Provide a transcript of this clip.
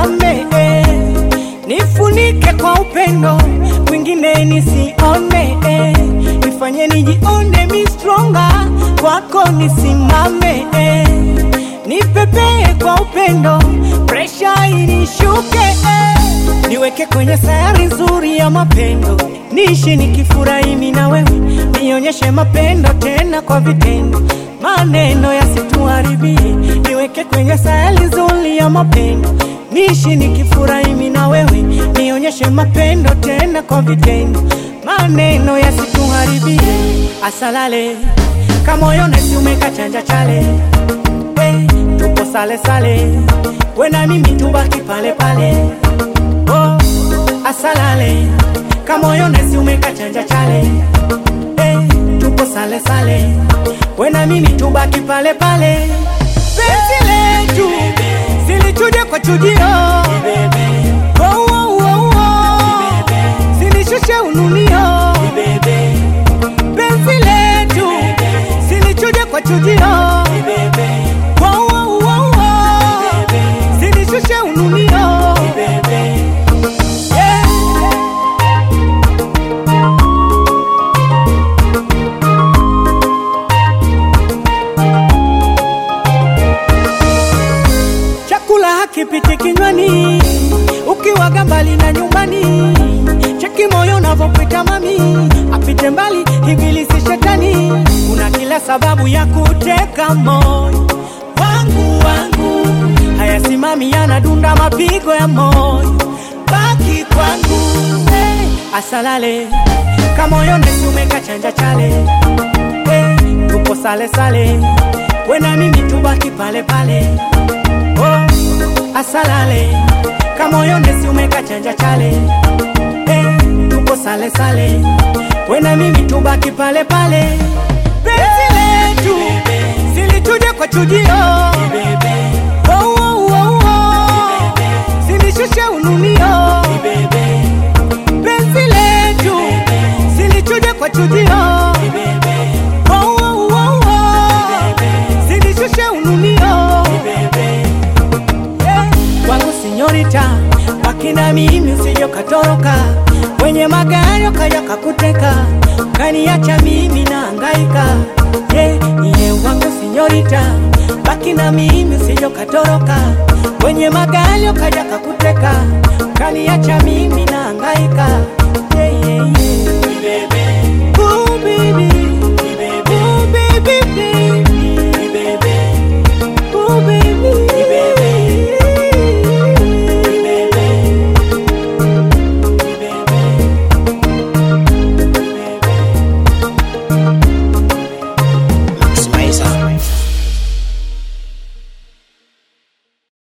nisimame eh. Nifunike kwa upendo mwingine nisione eh. Nifanye nijione mi stronger kwako nisimame eh. Nipepee kwa upendo presha inishuke eh. Niweke kwenye sayari nzuri ya mapendo niishi nikifurahi mimi na wewe nionyeshe mapendo tena kwa vitendo maneno yasituharibie niweke kwenye sayari nzuri ya mapendo niishi nikifurahi mimi na wewe nionyeshe mapendo tena kwa vitendo maneno yasituharibie asalale kamoyo nesi umekachanja chale hey, tupo sale sale we na mimi tubaki pale pale oh, asalale kamoyo nesi umekachanja chale hey, tupo sale sale we na mimi tubaki pale pale penzi letu silichuje kwa chujio oh, oh, oh, oh. silishushe ununio penzi letu silichuje kwa chujio oh, oh, oh, oh. silishushe ununio yeah. chakula hakipiti kinywani ukiwaga mbali na nyumbani cheki moyo unavyopita mami apite mbali ibilisi shetani kuna kila sababu ya kuteka moyo wangu wangu hayasimami yanadunda mapigo ya moyo baki kwangu hey, asalale kamoyo nesi umekachanja chale hey, tupo sale sale we na mimi tubaki pale pale oh, asalale kamoyo nesi umekachanja chale hey, tupo sale sale we na mimi tubaki pale pale penzi letu silituje kwa chujio oh, oh, oh, oh. silishushe ununio penzi letu silichuje kwa chujio oh, oh, oh, oh. silishushe ununio yeah. kwangu sinyorita wakina mimi usije katoroka wenye magari ukaja kakuteka kaniacha mimi na hangaika yeah. iye wangu sinyorita baki na mimi usije katoroka wenye magari ukaja kakuteka